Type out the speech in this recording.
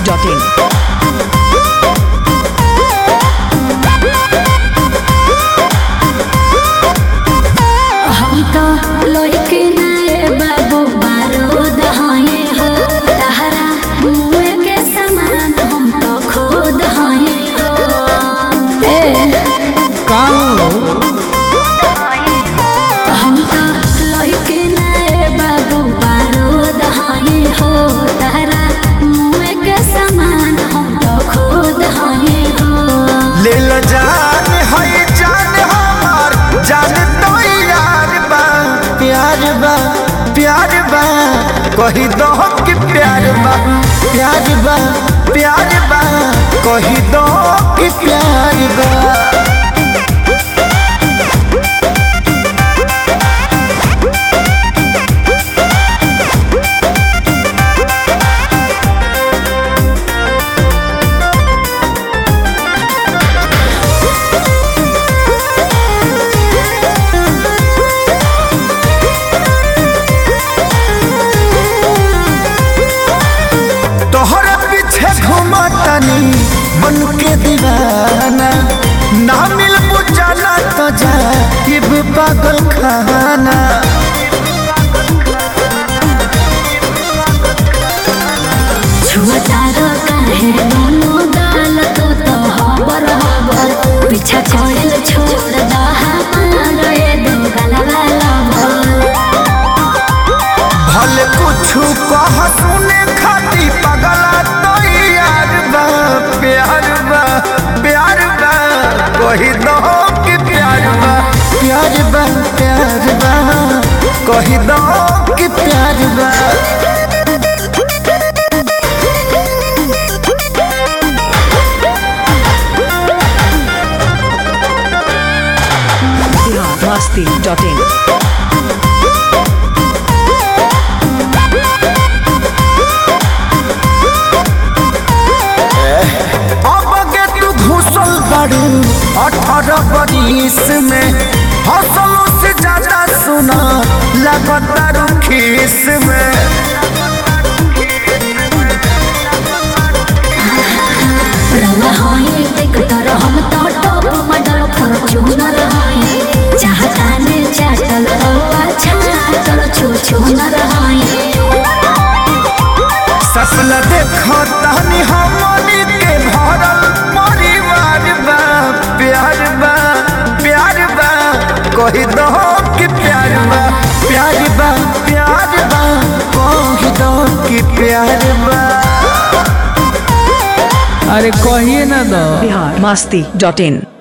in. हम तो लइके नाए बाबू बारूद हये हो तहरा मुए के समान हम तो खुद हये हो ए हम तो लइके नाए बाबू बारूद हये हो तहरा मुए के समान हम तो खुद हये हो ले ल जान है जान हमार जान तो यार बा प्यार बा प्यार बा कही दो कि प्यार बा प्यार बा प्यार बा कही दो कि प्यार बा तोहरा पीछे घुमतनी बन के दीवाना ना मिल बुझाना तो जा ये पागल खाना छुअतारो काहे दोनों गाल तो तो हबर हबर पीछा छोड़ल छोड़ दा हमार ए दो गलवा लबर भले कुछ कह सुने खाती पगला तो यार बा प्यार बा प्यार बा कही दो कि प्यार बा प्यार बा प्यार बा कही दो कि प्यार बा Masti.in. अब गे तू घुसल बाड़ू अठारह बरिस में हौसलों से ज्यादा सुना लगातार खीस में रवा होई देख तर हम तो टॉप मॉडल फॉर्च्यूनर होई चाहता ने चाटल तो अच्छा चल छू छू न रहाई सपना देखो तहनी हमनी के भरल परिवार बा प्यार बा प्यार बा कही दो कि प्यार बा प्यार बा प्यार बा कही दो कि प्यार बा अरे कहिए ना दो Bihar Masti.in.